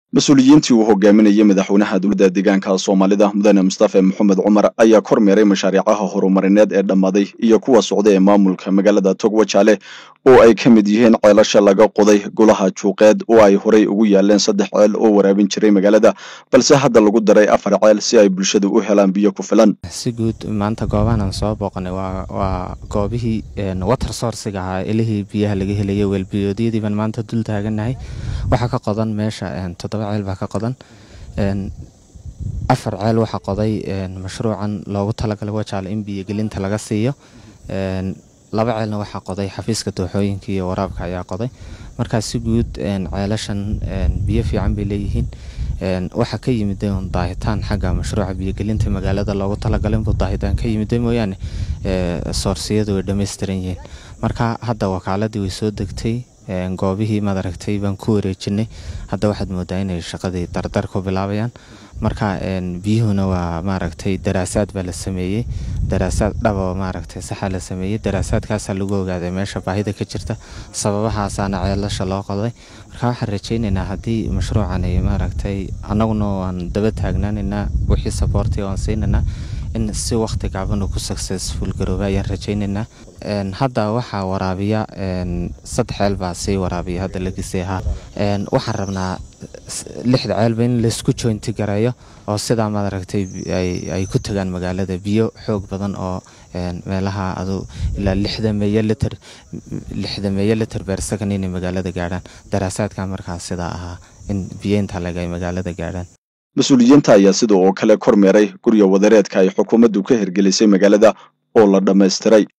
mas-uuliyiintii uu hogaaminayay madaxweynaha dowladda deegaanka soomaalida mudane mustafe maxamed cumar ayaa kormeeray mashaariicaha horumarineed ee dhammaaday iyo kuwa socda ee maamulka magaalada togwajaale oo ay ka mid yihiin ceelasha laga qoday golaha juuqeed oo ay horey ugu yaaleen saddex ceel oo waraabin jiray magaalada balse hadda lagu daray afar ceel si ay bulshadu u helaan biyo ku filan si guud maanta goobahan aan soo booqanay waa goobihii water sourciga ahaa elihii biyaha laga helayay weelbiyoodyadii baan maanta dul taaganahay waxaa ka qodan meesha toddoba ceel baa ka qodan afar ceel waxaa qoday mashruucan loogu talagalay wajaale in biyogelinta laga siiyo laba ceelna waxaa qoday xafiiska dooxooyinka iyo waraabka ayaa qoday markaa si guud ceelashan biyo fiican bay leeyihiin waxaa ka yimida un daahitaan xagga mashruuca biyogelinta magaalada loogu talagalay inbuu daahitaan ka yimida mooyaane soorsiyadu way dhammaystiran yihiin marka hadda wakaaladii way soo degtay goobihii madaragtay baan ku wareejinay hadda waxaad moodaa inay shaqadii dardar ku bilaabayaan marka biyuhuna waa maaragtay daraasaad baa la sameeyey daraasaad dhaba maaragtay saxa la sameeyey daraasaadkaasaa lagu ogaaday meesha baahida ka jirta sababahaasaana ceelasha loo qoday marka waxaan rajaynaynaa haddii mashruucan ay maaragtay annaguna waan daba taagnaanaynaa wixii saboorti waan siinaynaa in si waqti gaaban uu ku successful garooba ayaan rajaynaynaa hadda waxaa waraabiya saddex ceel baa sii waraabiya hadda la gisay ahaa waxaan rabnaa lixda ceelba in laysku jointi gareeyo oo sidaa maaragtay ay ku tagaan magaalada biyo xoog badan oo meelaha adu ilaa lixda meeyo liter lixda meeyo liter beer second inay magaalada gaadhaan daraasaadka markaas sidaa ahaa in biyo intaa leg ay magaalada gaadhaan mas-uuliyiinta ayaa sida oo kale kormeeray gurya wadareedka ay xukuumaddu ka hirgelisay magaalada oo la dhammaystiray